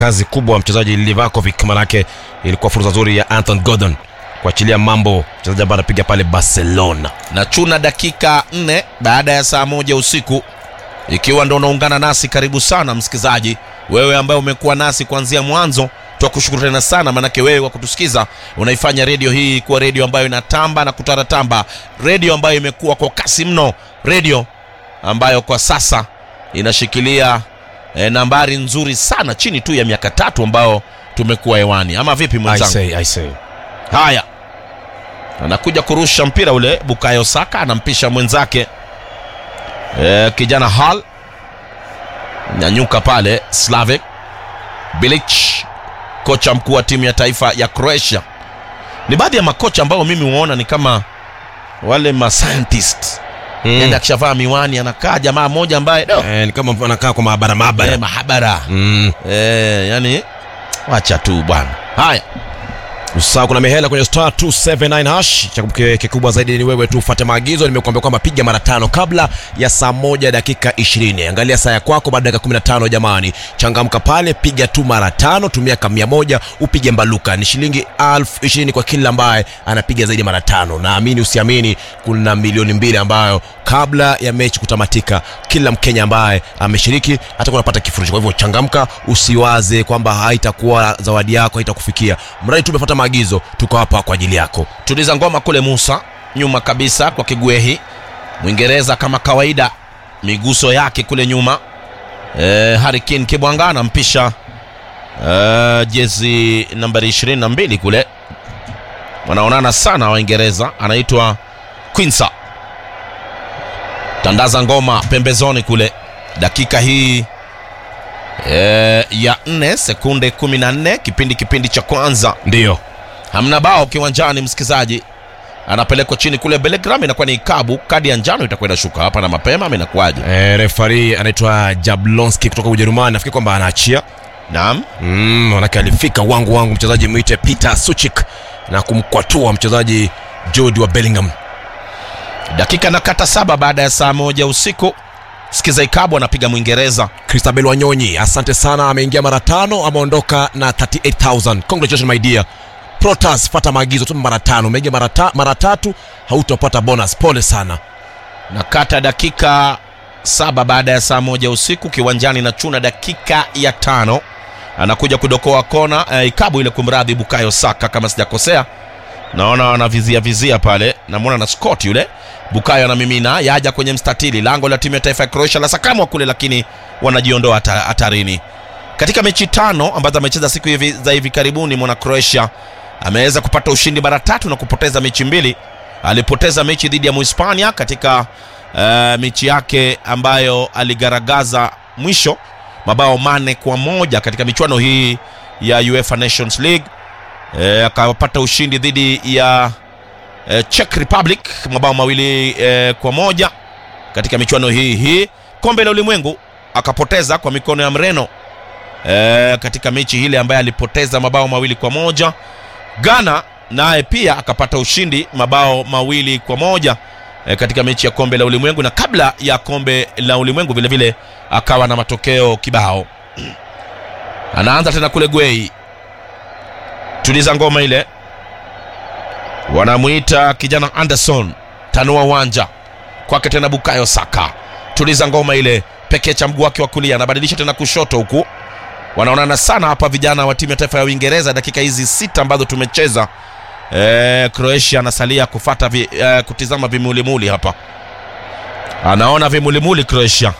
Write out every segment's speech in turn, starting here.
kazi kubwa mchezaji Livakovic, manake ilikuwa fursa nzuri ya Anton Gordon kuachilia mambo, mchezaji ambaye anapiga pale Barcelona. na chuna dakika nne baada ya saa moja usiku ikiwa ndo unaungana nasi karibu sana msikilizaji wewe ambaye umekuwa nasi kuanzia mwanzo twakushukuru tena sana manake wewe kwa kutusikiza unaifanya redio hii kuwa redio ambayo inatamba na kutaratamba redio ambayo imekuwa kwa kasi mno redio ambayo kwa sasa inashikilia e, nambari nzuri sana chini tu ya miaka tatu ambao tumekuwa hewani ama vipi I mwenzangu say, I say. Haya, anakuja kurusha mpira ule. Bukayo Saka anampisha mwenzake e, kijana Hall nyanyuka pale. Slavic Bilic, kocha mkuu wa timu ya taifa ya Croatia. Ni baadhi ya makocha ambao mimi huona ni kama wale ma scientist Mm. mm. akishavaa miwani anakaa jamaa mmoja ambaye no, Eh, ni kama anakaa kwa maabara maabara. eh, mahabara Mm. eh, yani wacha tu bwana. Haya, Usahau kuna mihela kwenye star 279 hash. Cha kuke- kikubwa zaidi ni wewe tu ufuate maagizo. Nimekuambia kwamba piga mara tano kabla ya saa moja dakika 20. Angalia saa ya kwako baada ya dakika 15 jamani. Changamka pale, piga tu mara tano, tumia kama mia moja upige mbaluka. Ni shilingi elfu ishirini kwa kila ambaye anapiga zaidi ya mara tano. Naamini usiamini, kuna milioni mbili ambayo kabla ya mechi kutamatika, kila Mkenya ambaye ameshiriki atakuwa anapata kifurushi. Kwa hivyo changamka, usiwaze kwamba haitakuwa zawadi yako haitakufikia, mradi tu umefuata maagizo. Tuko hapa kwa ajili yako. tuliza ngoma kule Musa nyuma kabisa kwa Kigwehi Mwingereza kama kawaida, miguso yake kule nyuma. E, Harry Kane Kibwanga anampisha e, jezi nambari 22 kule, wanaonana sana Waingereza, anaitwa Quinsa. Tandaza ngoma pembezoni kule, dakika hii e, ya 4 sekunde 14 kipindi kipindi cha kwanza Ndiyo hamna bao kiwanjani msikizaji anapelekwa chini kule Belgram inakuwa ni ikabu kadi ya njano itakwenda shuka hapa na mapema ama inakuwaje e, refari anaitwa Jablonski kutoka Ujerumani. Nafikiri kwamba anaachia naam mm, manake alifika wangu wangu mchezaji mwite Peter Suchik na kumkwatua mchezaji Jude wa Bellingham. dakika na kata saba baada ya saa moja usiku sikiza ikabu anapiga mwingereza Christabel Wanyonyi, asante sana, ameingia mara tano, ameondoka na 38000 congratulations my dear. Protas, fata maagizo tu mara tano, umeingia mara, ta, mara tatu hautapata bonus. Pole sana. na kata dakika saba baada ya saa moja usiku kiwanjani na chuna dakika ya tano anakuja kudokoa kona eh, ikabu ile kumradhi bukayo saka kama sijakosea naona wanavizia vizia pale namwona na scott yule bukayo anamimina yaja kwenye mstatili lango la timu ya taifa ya croatia la sakamwa kule lakini wanajiondoa hata- hatarini katika mechi tano ambazo amecheza siku hivi za hivi karibuni mwana croatia ameweza kupata ushindi mara tatu na kupoteza mechi mbili alipoteza mechi dhidi ya muhispania katika uh, mechi yake ambayo aligaragaza mwisho mabao mane kwa moja katika michuano hii ya uefa nations league e, akapata ushindi dhidi ya e, czech republic mabao mawili e, kwa moja katika michuano hii hii kombe la ulimwengu akapoteza kwa mikono ya mreno e, katika mechi ile ambaye alipoteza mabao mawili kwa moja ghana naye pia akapata ushindi mabao mawili kwa moja e, katika mechi ya kombe la ulimwengu na kabla ya kombe la ulimwengu vile vile akawa na matokeo kibao anaanza tena kule gwei tuliza ngoma ile wanamwita kijana anderson tanua uwanja kwake tena bukayo saka tuliza ngoma ile pekee cha mguu wake wa kulia anabadilisha tena kushoto huku wanaonana sana hapa vijana wa timu ya taifa ya uingereza dakika hizi sita ambazo tumecheza e, croatia anasalia kufata vi, e, kutizama vimulimuli hapa anaona vimulimuli croatia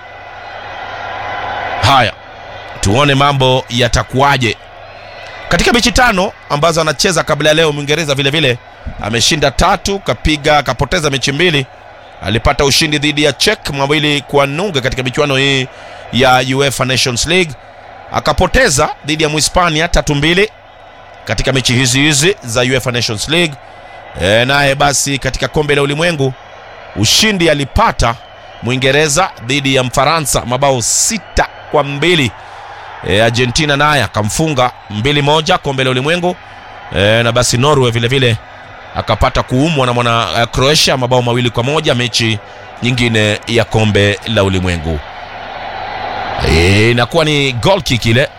haya tuone mambo yatakuwaje katika mechi tano ambazo anacheza kabla ya leo mwingereza vile vile ameshinda tatu kapiga akapoteza mechi mbili alipata ushindi dhidi ya czech mawili kwa nunge katika michuano hii ya uefa nations league akapoteza dhidi ya mhispania tatu mbili katika mechi hizi hizi za uefa nations league e, naye basi katika kombe la ulimwengu ushindi alipata mwingereza dhidi ya mfaransa mabao sita kwa mbili e, argentina naye akamfunga mbili moja kombe la ulimwengu e, na basi norway vile vile akapata kuumwa na mwana uh, croatia mabao mawili kwa moja mechi nyingine ya kombe la ulimwengu Eh, inakuwa ni goal kick ile